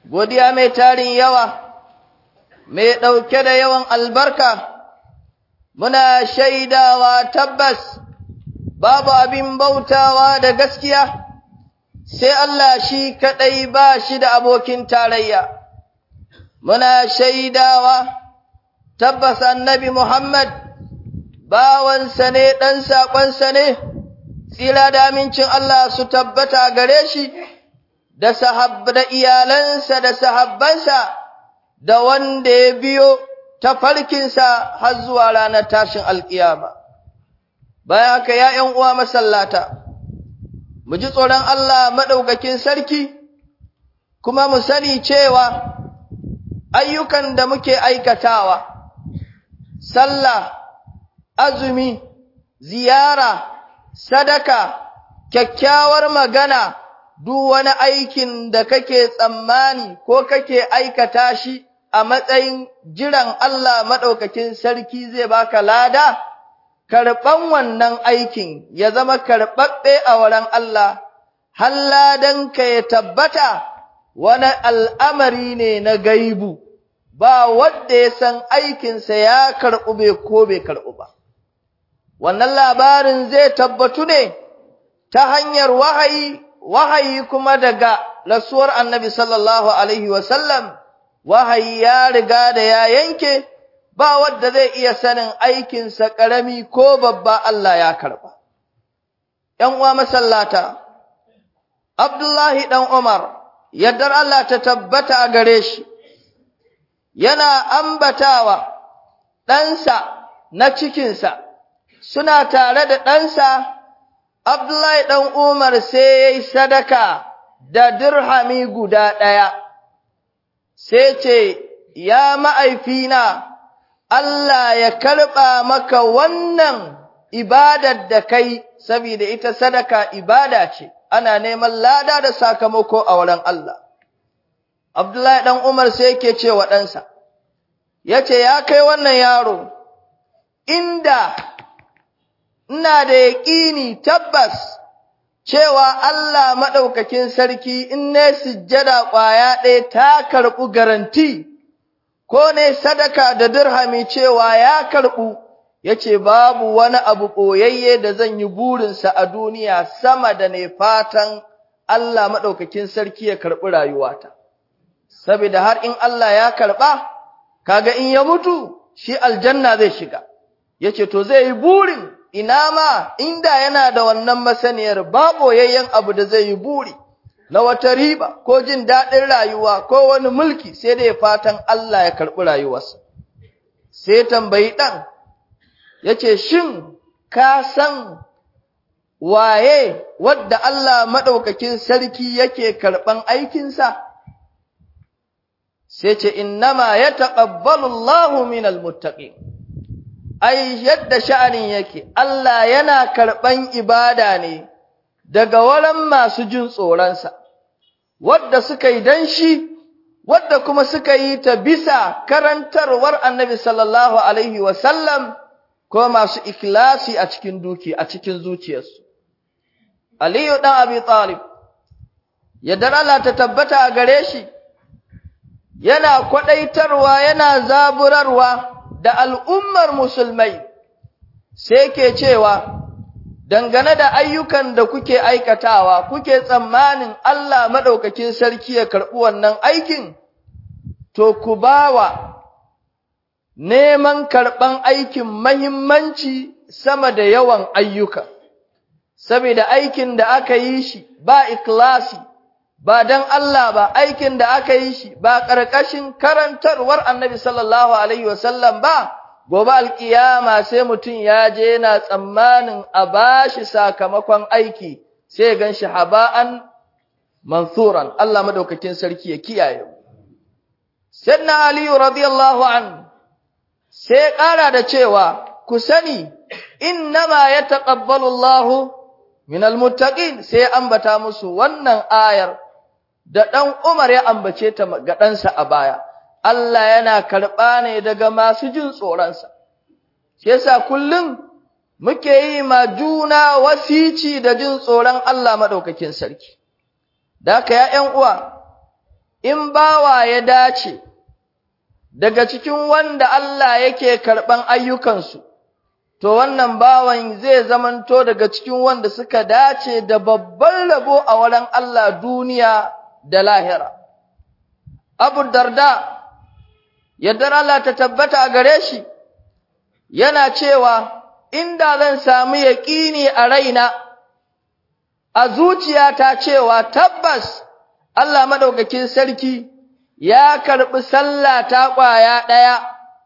godiya mai tarin yawa, mai ɗauke da yawan albarka, muna shaidawa tabbas babu abin bautawa da gaskiya, sai Allah shi kaɗai ba shi da abokin tarayya. Muna shaidawa tabbas annabi Muhammad bawansa ne ɗan saƙonsa ne, tsira da amincin Allah su tabbata gare shi. da sahabba da iyalansa da sahabbansa da wanda ya biyo ta farkinsa har zuwa ranar tashin alkiyama bayan haka ya ’yan uwa masallata mu ji tsoron Allah maɗaukakin sarki kuma mu sani cewa ayyukan da muke aikatawa sallah azumi ziyara sadaka kyakkyawar magana duk wani aikin da kake tsammani ko kake aikata shi a matsayin jiran Allah maɗaukakin sarki zai baka lada, karɓan wannan aikin ya zama karɓaɓɓe a wurin Allah, har ladanka ya tabbata wani al'amari ne na gaibu, ba wadda ya san aikinsa ya karɓu bai ko bai karɓu ba. Wannan labarin zai tabbatu ne ta hanyar wahayi wahayi kuma daga rasuwar annabi sallallahu alaihi wasallam wahayi ya riga da ya yanke ba wadda zai iya sanin aikinsa ƙarami ko babba Allah ya karɓa. ‘Yan uwa masallata, Abdullahi ɗan Umar, yardar Allah ta tabbata a gare shi, yana ambatawa ɗansa na cikinsa, suna tare da ɗansa Abdullahi ɗan Umar sai ya yi sadaka da dirhami guda ɗaya, sai ce, Ya ma'aifina, Allah ya karɓa maka wannan ibadar da kai, saboda ita sadaka ibada ce, ana neman lada da sakamako a wurin Allah. Abdullahi ɗan Umar sai yake ce wa ɗansa, ya ce, Ya kai wannan yaro, inda ina da yaƙini tabbas cewa Allah maɗaukakin sarki in ne sujjada ƙwaya ɗaya ta karɓu garanti, ko ne sadaka da dirhami cewa ya karɓu, ya ce babu wani abu ɓoyayye da zan yi burinsa a duniya sama da ne fatan Allah maɗaukakin sarki ya karɓi rayuwata. Saboda har in Allah ya karɓa, kaga in ya mutu, shi aljanna zai shiga, ya ce to zai yi burin ina ma inda yana da wannan masaniyar ba boyayyen abu da zai yi buri na wata riba ko jin daɗin rayuwa ko wani mulki sai dai fatan Allah ya karɓi rayuwarsa sai tambayi ɗan ya ce shin ka san waye wadda Allah maɗaukakin sarki yake karɓan aikinsa sai ce innama ya taƙabbalu Allahu minal muttaqin ai yadda sha'anin yake Allah yana karɓan ibada ne daga wurin masu jin tsoronsa wadda suka yi dan shi wadda kuma suka yi ta bisa karantarwar annabi sallallahu alaihi wasallam ko masu ikilasi a cikin duki a cikin zuciyarsu Aliyu ɗan Abi Talib yadda Allah ta tabbata a gare shi yana kwaɗaitarwa yana zaburarwa da al'ummar musulmai sai ke cewa dangane da ayyukan da kuke aikatawa kuke tsammanin Allah maɗaukakin sarki ya karɓi wannan aikin to ku bawa neman karɓan aikin mahimmanci sama da yawan ayyuka saboda aikin da aka yi shi ba ikhlasi ba dan Allah ba aikin da aka yi shi ba ƙarƙashin karantarwar Annabi sallallahu alaihi wasallam ba gobe alkiyama sai mutum ya je yana tsammanin a bashi sakamakon aiki sai gan shi haba'an mansuran Allah madaukakin sarki ya kiyaye Sayyidina Ali radiyallahu an sai ƙara da cewa ku sani innama yataqabbalu Allahu minal muttaqin sai ambata musu wannan ayar da ɗan Umar ya ambace ta ga ɗansa a baya, Allah yana karɓa ne daga masu jin tsoronsa, shi yasa kullum muke yi ma juna wasici da jin tsoron Allah maɗaukakin sarki. Da haka ya ’yan uwa, in bawa ya dace daga cikin wanda Allah yake karɓan ayyukansu, to wannan bawan zai zamanto daga cikin wanda suka dace da babban rabo a wurin Allah duniya da lahira. Abu Darda, yadda Allah ta tabbata a gare shi, yana cewa, inda zan sami yaƙini a raina, a zuciyata cewa tabbas Allah maɗaukakin sarki ya karɓi sallah ta ƙwaya ɗaya,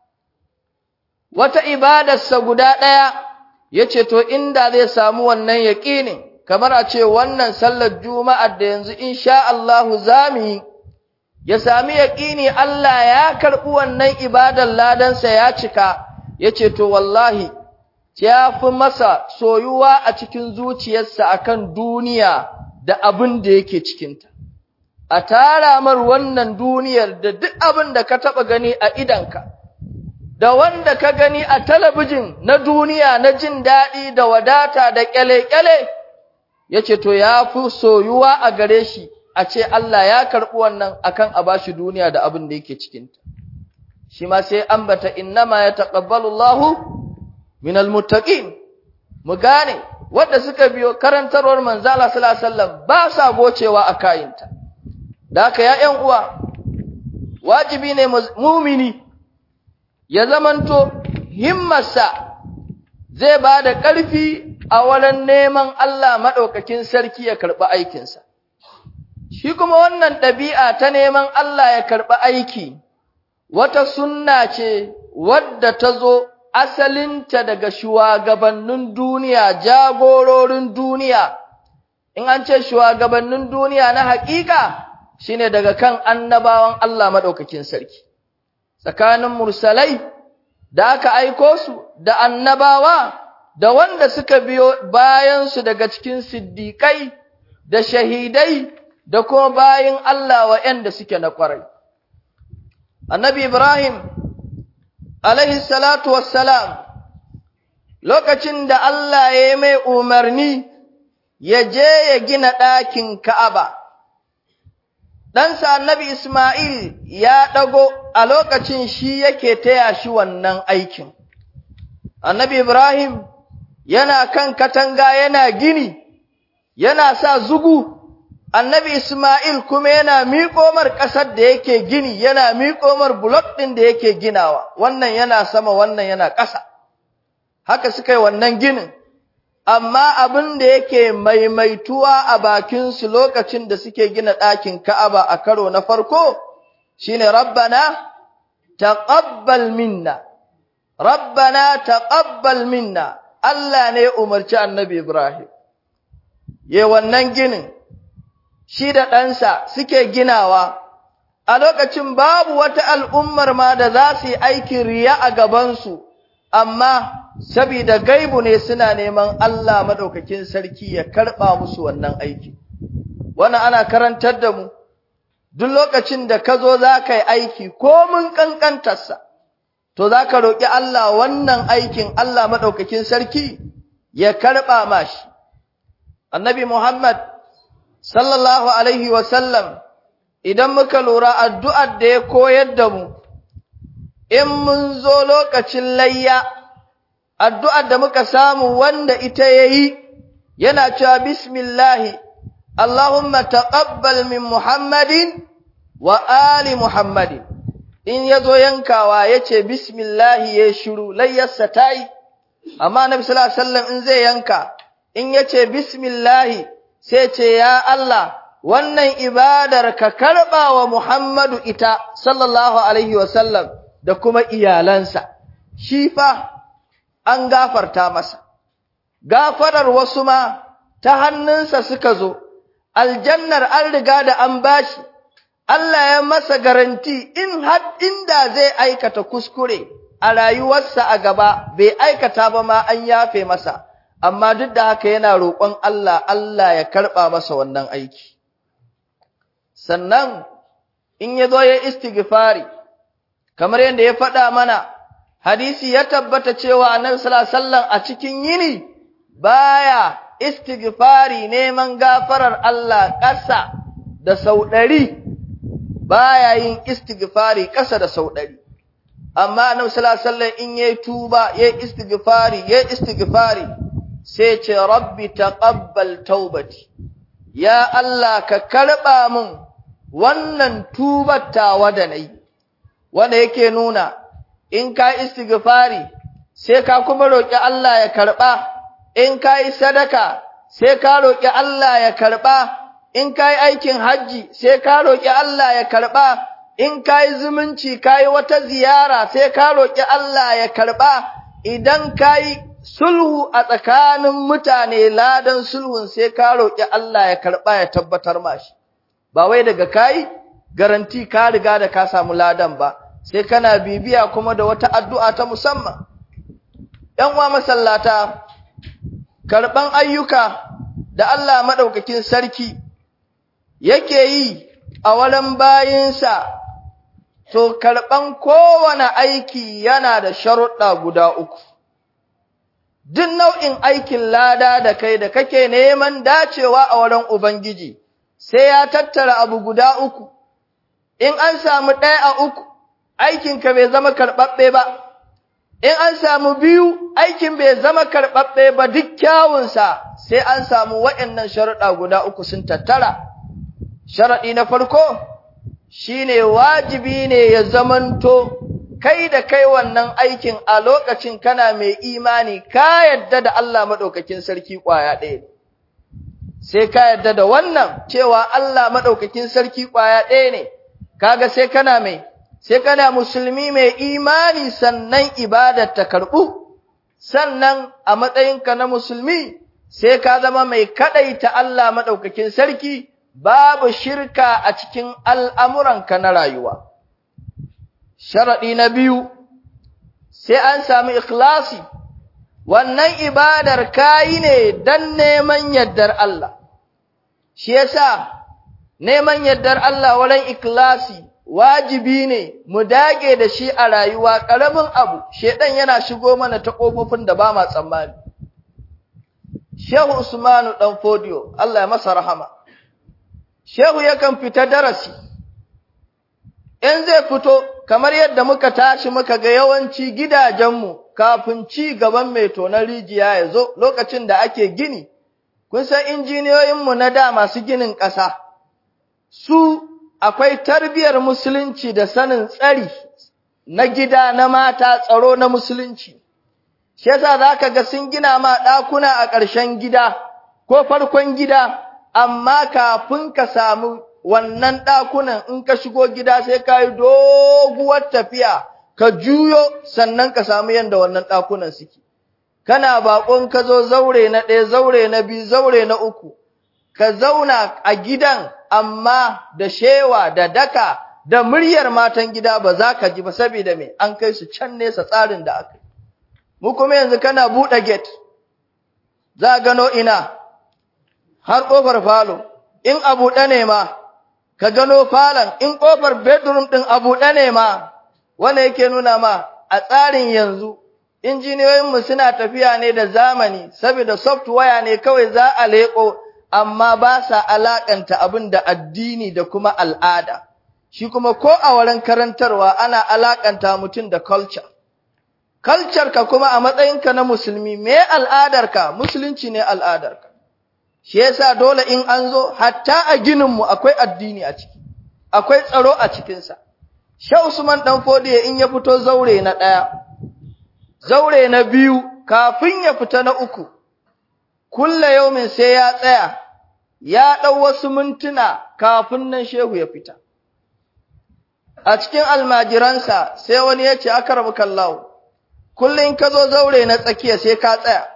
wata ibadarsa guda ɗaya, ya ce, To, inda zai samu wannan yaƙinin, kamar a ce wannan sallar Juma'ar da yanzu insha Allahu za mu yi, ya sami yaƙini Allah ya karɓi wannan ibadar ladansa ya cika, ya ce, To, wallahi, ya fi masa soyuwa a cikin zuciyarsa akan duniya da abin da yake cikinta. A tara mar wannan duniyar da duk abin da ka taɓa gani a idanka, da wanda ka gani a talabijin na duniya na jin daɗi da wadata da ƙyale-ƙyale, ya ce, To, ya fi soyuwa a gare shi, a ce Allah ya karɓi wannan akan a bashi duniya da abin da yake cikinta. Shi ma sai ambata, Innama ya taƙabbalu Allahu minal muttaqin mu gane wanda suka biyo karantarwar manzo Allah sallallahu alaihi wasallam ba sa gocewa a kayinta da haka ya ƴan uwa wajibi ne mu'mini ya zamanto himmarsa zai ba da ƙarfi a wurin neman Allah madaukakin sarki ya karɓi aikinsa shi kuma wannan ɗabi'a ta neman Allah ya karɓi aiki wata sunna ce wadda ta zo asalinta daga shugabannin duniya, jagororin duniya, in an ce shugabannin duniya na haƙiƙa shine daga kan annabawan Allah maɗaukakin sarki, tsakanin mursalai da aka aiko su da annabawa da wanda suka biyo bayansu daga cikin siddiƙai da shahidai da kuma bayin Allah wa'yanda suke na ƙwarai. Annabi Ibrahim alaihi salatu wassalam lokacin da Allah ya yi mai umarni ya je ya gina ɗakin Ka'aba. Ɗansa annabi Ismail ya ɗago a lokacin shi yake taya shi wannan aikin. Annabi Ibrahim yana kan katanga yana gini, yana sa zugu annabi Ismail kuma yana miƙomar ƙasar da yake gini, yana miƙomar bulok ɗin da yake ginawa, wannan yana sama, wannan yana ƙasa. Haka suka yi wannan ginin, amma abin da yake maimaituwa a bakinsu lokacin da suke gina ɗakin Ka'aba a karo na farko, shi ne Rabbana, taƙabbal minna, Rabbana taƙabbal minna, Allah ne umarci annabi Ibrahim. Ye wannan ginin, shi da ɗansa suke ginawa, a lokacin babu wata al'ummar ma da za su yi aikin riya a gabansu, amma sabida gaibu ne suna neman Allah maɗaukakin sarki ya karɓa musu wannan aiki. Wannan ana karantar da mu, duk lokacin da ka zo za ka yi aiki ko mun ƙanƙantarsa, to za ka roƙi Allah wannan aikin Allah maɗaukakin sarki ya karɓa mashi. Annabi Muhammad sallallahu alaihi wasallam idan muka lura addu'ar da ya koyar da mu in mun zo lokacin layya addu'ar da muka samu wanda ita yayi yana cewa bismillahi Allahumma taqabbal min Muhammadin wa ali Muhammadin in yazo yankawa yace bismillahi ya shiru layyarsa tayi amma Nabi sallallahu alaihi wasallam in zai yanka in yace bismillahi sai ce, Ya Allah, wannan ibadar ka karɓa wa Muhammadu ita, sallallahu Alaihi wasallam, da kuma iyalansa, shi fa an gafarta masa, gafarar wasu ma ta hannunsa suka zo, aljannar an riga da an bashi, Allah ya masa garanti in har inda zai aikata kuskure a rayuwarsa a gaba, bai aikata ba ma an yafe masa. amma duk da haka yana roƙon Allah, Allah ya karɓa masa wannan aiki. Sannan, in ya zo ya istighfari, kamar yadda ya faɗa mana, hadisi ya tabbata cewa annabi sallallahu a cikin yini baya istighfari neman gafarar Allah ƙasa da sau ɗari, baya yin istighfari ƙasa da sau ɗari amma annabi sallallahu alaihi wasallam in yayi tuba yayi istighfari yayi istighfari sai ce rabbi taqabbal taubati ya Allah ka karba min wannan tubar tawa da nayi wanda yake nuna in ka istighfari sai ka kuma roki Allah ya karba in ka yi sadaka sai ka roki Allah ya karba in ka yi aikin hajji sai ka roki Allah ya karba in ka yi zumunci ka yi wata ziyara sai ka roki Allah ya karba idan ka yi sulhu a tsakanin mutane ladan sulhun sai ka roki Allah ya karba ya tabbatar mashi ba wai daga kai garanti ka riga da ka samu ladan ba sai kana bibiya kuma da wata addu'a ta musamman ‘yan uwa masallata karɓan ayyuka da Allah maɗaukakin sarki yake yi a wurin bayinsa to karɓan kowane aiki yana da sharuɗa guda uku duk nau'in aikin lada da kai da kake neman dacewa a wurin Ubangiji sai ya tattara abu guda uku in an samu ɗaya a uku aikinka bai zama karɓaɓɓe ba, in an samu biyu aikin bai zama karɓaɓɓe ba duk kyawunsa sai an samu waɗannan sharuɗa guda uku sun tattara. Sharaɗi na farko shi ne wajibi ne ya zamanto kai da kai wannan aikin a lokacin kana mai imani ka yadda da Allah maɗaukakin sarki ƙwaya ɗaya ne. Sai ka yadda da wannan cewa Allah maɗaukakin sarki ƙwaya ɗaya ne, kaga sai kana mai sai kana musulmi mai imani sannan ibadar ta karɓu, sannan a matsayinka na musulmi sai ka zama mai kaɗaita Allah maɗaukakin sarki babu shirka a cikin al'amuranka na rayuwa. Sharaɗi na biyu, sai an sami ikhlasi, wannan ibadar kayi ne don neman yardar Allah, shi yasa neman yardar Allah wurin ikhlasi wajibi ne mu dage da shi a rayuwa ƙaramin abu shedan yana shigo mana ta ƙofofin da ba ma tsammani Shehu Usmanu dan Fodiyo Allah ya masa rahama Shehu yakan fita darasi in zai fito kamar yadda muka tashi muka ga yawanci gidajenmu kafin ci gaban mai tonar rijiya ya zo lokacin da ake gini kun san injiniyoyinmu na da masu ginin ƙasa su akwai tarbiyar musulunci da sanin tsari na gida na mata tsaro na musulunci shi yasa zaka ga sun gina ma ɗakuna a ƙarshen gida ko farkon gida amma kafin ka samu wannan ɗakunan in ka shigo gida sai ka yi doguwar tafiya ka juyo sannan ka samu yadda wannan ɗakunan suke kana baƙon ka zo zaure na ɗaya zaure na biyu zaure na uku ka zauna a gidan amma da shewa da daka da muryar matan gida ba za ka ji ba saboda me an kai su can nesa tsarin da aka yi mu kuma yanzu kana buɗe gate za gano ina har ƙofar falo in a buɗe ne ma ka gano falon in ƙofar bedroom ɗin a buɗe ne ma wanda yake nuna ma a tsarin yanzu injiniyoyinmu suna tafiya ne da zamani saboda software ne kawai za a leƙo amma ba sa alaƙanta abin da addini da kuma al'ada, shi kuma ko a wurin karantarwa ana alaƙanta mutum da culture. Culture ka kuma a matsayinka na musulmi, me al'adarka, musulunci ne al'adarka. Shi yasa dole in an zo, hatta a gininmu akwai addini a ciki, akwai tsaro a cikinsa. Sha Usman ɗan fodiye in ya fito zaure na ɗaya, zaure na biyu, kafin ya fita na uku, kulla yaumin sai ya tsaya, ya ɗau wasu mintuna kafin nan shehu ya fita. A cikin almajiransa sai wani ya ce, aka rabu kallawo, kullum ka zo zaure na tsakiya sai ka tsaya.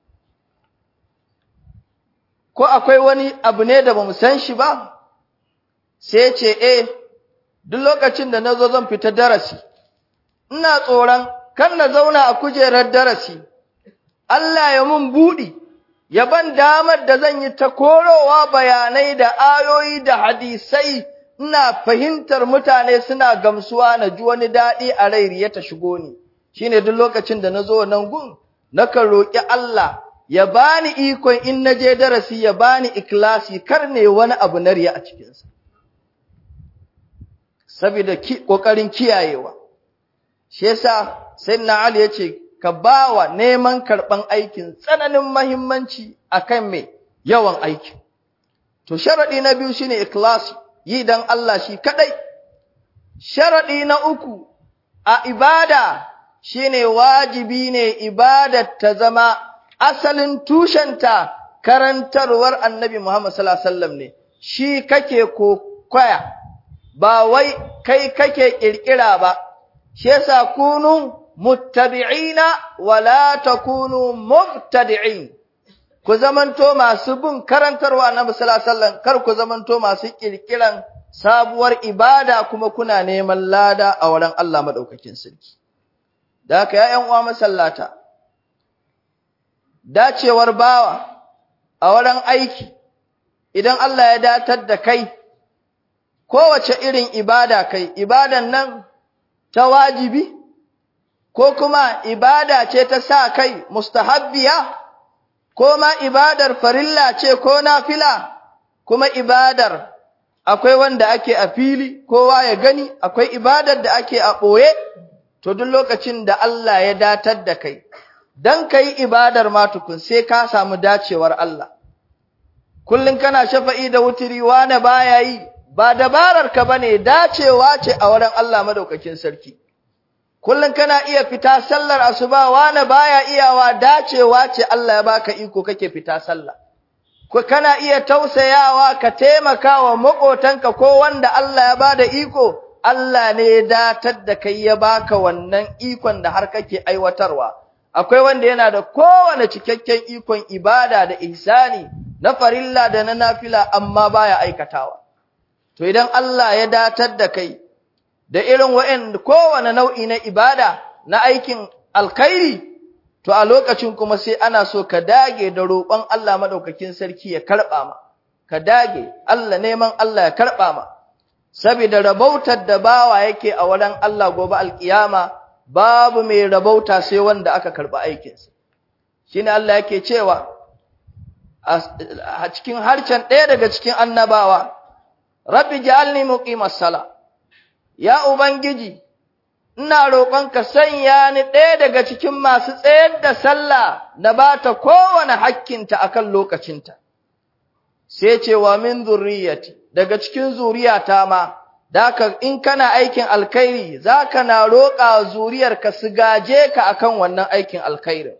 Ko akwai wani abu ne da ba mu san shi ba? Sai ce, eh, duk lokacin da na zo zan fita darasi, ina tsoron kan na zauna a kujerar darasi, Allah ya mun buɗi. ya ban damar da zan yi ta korowa bayanai da ayoyi da hadisai ina fahimtar mutane suna gamsuwa na ji wani daɗi a rai ya ta shigo ni shine duk lokacin da na zo nan gun nakan roƙi Allah ya bani ikon in na je darasi ya bani ikhlasi kar ne wani abu na riya a cikinsa saboda kokarin kiyayewa shi yasa sayyidina ali yace ka bawa neman karban aikin tsananin muhimmanci akan me yawan aikin to sharadi na biyu shine ikhlas yi dan Allah shi kadai sharadi na uku a ibada shine wajibi ne ibadar ta zama asalin tushenta karantarwar annabi Muhammad sallallahu alaihi wasallam ne shi kake kokwaya ba wai kai kake kirkira ba shi yasa kunu muttabi'ina wala takunu mubtadi'in ku zamanto masu bin karantarwa annabi sallallahu alaihi wasallam kar ku zamanto masu kirkiran sabuwar ibada kuma kuna neman lada a wurin Allah madaukakin sarki da haka ya ƴan uwa masallata dacewar bawa a wurin aiki idan Allah ya datar da kai kowace irin ibada kai ibadan nan ta wajibi ko kuma ibada ce ta sa kai mustahabbiya ko ma ibadar farilla ce ko nafila kuma ibadar akwai wanda ake a fili kowa ya gani akwai ibadar da ake a ɓoye to duk lokacin da Allah ya datar da kai dan kai ibadar ma tukun sai ka samu dacewar Allah kullun kana shafa'i da wutiri wani baya yi ba dabarar ka bane dacewa ce a wurin Allah madaukakin sarki kullun kana iya fita sallar asuba wani baya iyawa dacewa ce Allah ya baka iko kake fita sallah ko kana iya tausayawa ka taimaka wa makotanka ko wanda Allah ya bada iko Allah ne ya datar da kai ya baka wannan ikon da har kake aiwatarwa akwai wanda yana da kowane cikakken ikon ibada da ihsani na farilla da na nafila amma baya aikatawa to idan Allah ya datar da kai da irin wa'in kowane nau'i na ibada na aikin alkhairi to a lokacin kuma sai ana so ka dage da roƙon Allah madaukakin sarki ya karɓa ma ka dage Allah neman Allah ya karɓa ma saboda rabautar da bawa yake a wurin Allah gobe alkiyama babu mai rabauta sai wanda aka karɓi aikinsa shine Allah yake cewa a cikin harcen ɗaya daga cikin annabawa rabbi ja'alni muqimas sala ya ubangiji ina roƙonka sanya ni ɗaya daga cikin masu tsayar da sallah na bata kowane hakkinta akan lokacinta sai ce wa min zurriyati daga cikin zuriyata ma daka in kana aikin alkhairi zaka na roƙa zuriyarka su gaje ka akan wannan aikin alkhairi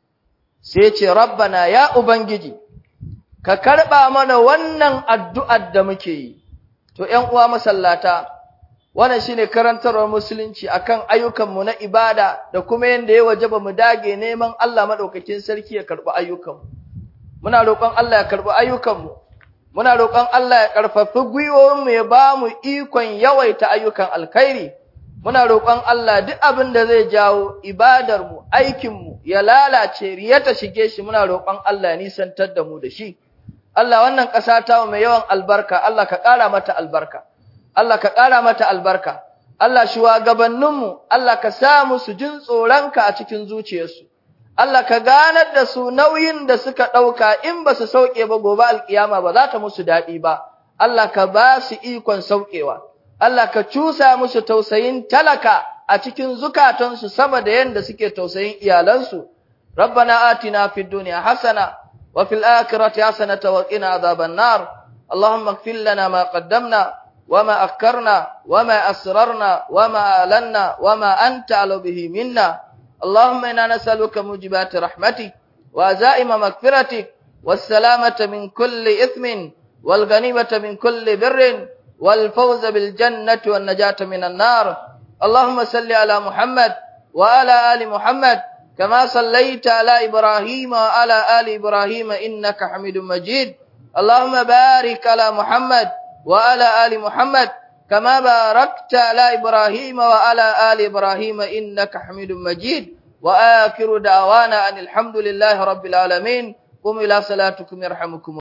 sai ce rabbana ya ubangiji ka karba mana wannan addu'ar da muke yi to ƴan uwa masallata wannan shine karantarwar musulunci akan ayyukanmu na ibada da kuma yanda ya wajaba mu dage neman Allah madaukakin sarki ya karbi ayyukanmu muna roƙon Allah ya karbi ayyukanmu muna roƙon Allah ya karfafi gwiwoyinmu ya bamu ikon yawaita ayyukan alkhairi muna roƙon Allah duk abin da zai jawo ibadarmu aikinmu ya lalace riya ta shige shi muna roƙon Allah ya nisantar da mu da shi Allah wannan ƙasa ta mai yawan albarka Allah ka ƙara mata albarka Allah ka ƙara mata albarka, Allah shugabanninmu, Allah ka sa musu jin tsoronka a cikin zuciyarsu, Allah ka ganar da su nauyin da suka ɗauka in ba su sauƙe ba gobe alƙiyama ba za ta musu daɗi ba, Allah ka ba su ikon sauƙewa, Allah ka cusa musu tausayin talaka a cikin zukatansu sama da yadda suke tausayin iyalansu. Rabbana atina fid dunya hasana wa fil akhirati hasanata wa qina adhaban nar. Allahumma ighfir lana ma qaddamna وما أكرنا وما أسررنا وما أعلنا وما أنت على به منا اللهم إنا نسألك موجبات رحمتك وعزائم مغفرتك والسلامة من كل إثم والغنيمة من كل بر والفوز بالجنة والنجاة من النار اللهم صل على محمد وعلى آل محمد كما صليت على إبراهيم وعلى آل إبراهيم إنك حميد مجيد اللهم بارك على محمد وعلى آل محمد كما باركت على إبراهيم وعلى آل إبراهيم إنك حميد مجيد وآخر دعوانا أن الحمد لله رب العالمين قم إلى صلاتكم يرحمكم